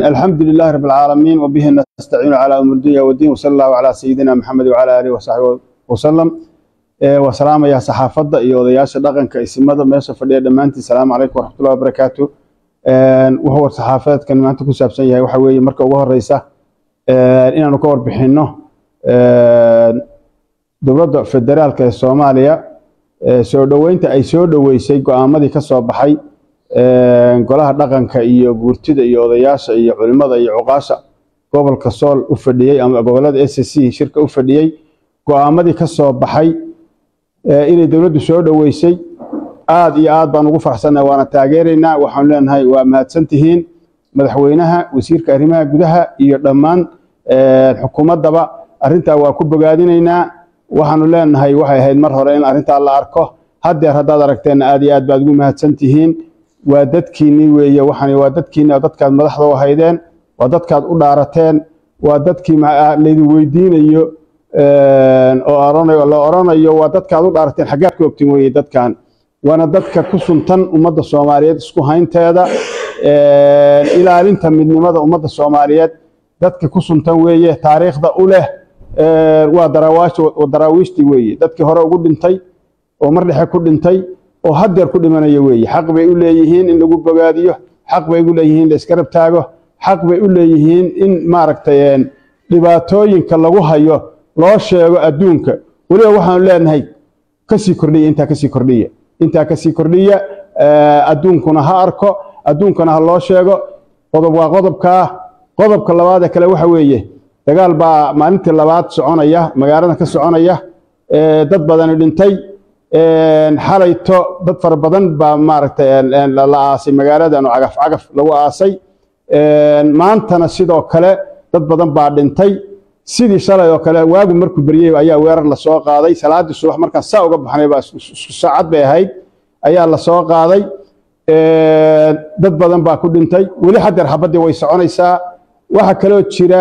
الحمد لله رب العالمين وبه نستعين على أمر الدنيا والدين وصلى الله على سيدنا محمد وعلى آله وصحبه وسلم وسلام يا صحافة iyo odayaasha dhaqanka isimada meesha fadhiya dhammaantiin salaamu calaykum waraxmatullahi wabarakaatu wuxuu saxaafadeedkan maanta ku saabsan yahay waxa weeye marka ugu horeysa inaanu ka warbixinno dowladda federaalka ee soomaaliya soo dhoweynta ay soo dhoweysay go-aamadii ka soo baxay golaha dhaqanka iyo guurtida iyo odayaasha iyo culimada iyo cuqaasha gobolka sool u fadhiyey ama gobolada s c shirka u fadhiyey go-aamadii ka soo baxay inay dowladdu soo dhoweysay aad iyo aad baan ugu farxsannahay waana taageeraynaa waxaanu leenahay waa mahadsan tihiin madaxweynaha wasiirka arrimaha gudaha iyo dhammaan xukuumaddaba arrintaa waa ku bogaadinaynaa waxaanu leenahay waxay ahayd mar hore in arrintaa la arko haddeer haddaad aragteenna aad iyo aad baad ugu mahadsan tihiin waa dadkiinnii weeye waxaan waa dadkiinni oo dadkaad madaxda u haydeen waa dadkaad u dhaarateen waa dadkii laydin weydiinayo oo oranayo la oranayo waa dadkaad u dhaarateen xaggaad ku ogtin weeye dadkan waana dadka ku suntan ummadda soomaaliyeed isku haynteeda ilaalinta midnimada ummadda soomaaliyeed dadka ku suntan weeye taariikhda u leh waa daraawiishtii weeye dadkii hore ugu dhintay oo mar dhexe ku dhintay oo haddeer ku dhimanaya weeye xaq bay u leeyihiin in lagu bogaadiyo xaq bay u leeyihiin in la iskarab taago xaq bay u leeyihiin in maaragtay dhibaatooyinka lagu hayo loo sheego adduunka weliba waxaanu leenahay kasii kordhiya intaa kasii kordhiya intaa kasii kordhiya adduunkuna ha arko adduunkana ha loo sheego qodob waa qodobkaa qodobka labaadee kale waxa weeye dagaal baa maalintii labaad soconaya magaalada ka soconaya dad badani dhintay xalayto dad fara badan baa maaragtay la aasay magaaladan oo cagaf cagaf lagu aasay maantana sidoo kale dad badan baa dhintay sidii shalay oo kale waagu markuu beryey ayaa weerar lasoo qaaday salaaddii subax markaan saa uga baxnay baa isku saacad bay ahayd ayaa lasoo qaaday dad badan baa ku dhintay weli haddeer xabaddii way soconaysaa waxaa kaloo jira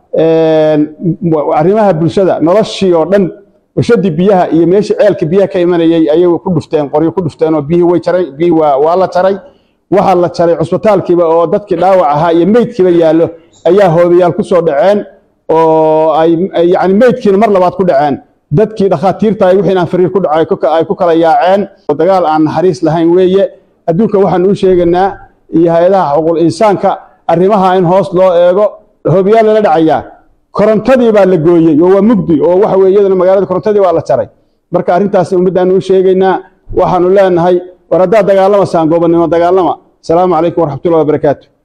arrimaha bulshada noloshii oo dhan washadii biyaha iyo meeshii ceelka biyaha ka imanayay ayay ku dhufteen qoryo ku dhufteen oo biyihii way jaray biyihii waa waa la jaray waxaa la jaray cusbitaalkiiba oo dadkii dhaawac ahaa iyo meydkiiba yaallo ayaa hoodayaal ku soo dhaceen oo ay yacni meydkiina mar labaad ku dhaceen dadkii dhakhaatiirta ay wixii aan fariir ku dhacay ay ku kala yaaceen oo dagaal aan naxariis lahayn weeye adduunka waxaanu u sheegaynaa iyo hay-adaha xuquuqul insaanka arrimaha in hoos loo eego hoobiyaal lala dhacayaa korontadii baa la gooyey oo waa mugdi oo waxa weye iyadana magaalada korontadii waa la jaray marka arrintaas ummaddaanu u sheegaynaa waxaanu leenahay war haddaad dagaalamaysaan goobannimo dagaalama asalaamu calaykum waraxmatullahi wabarakaatu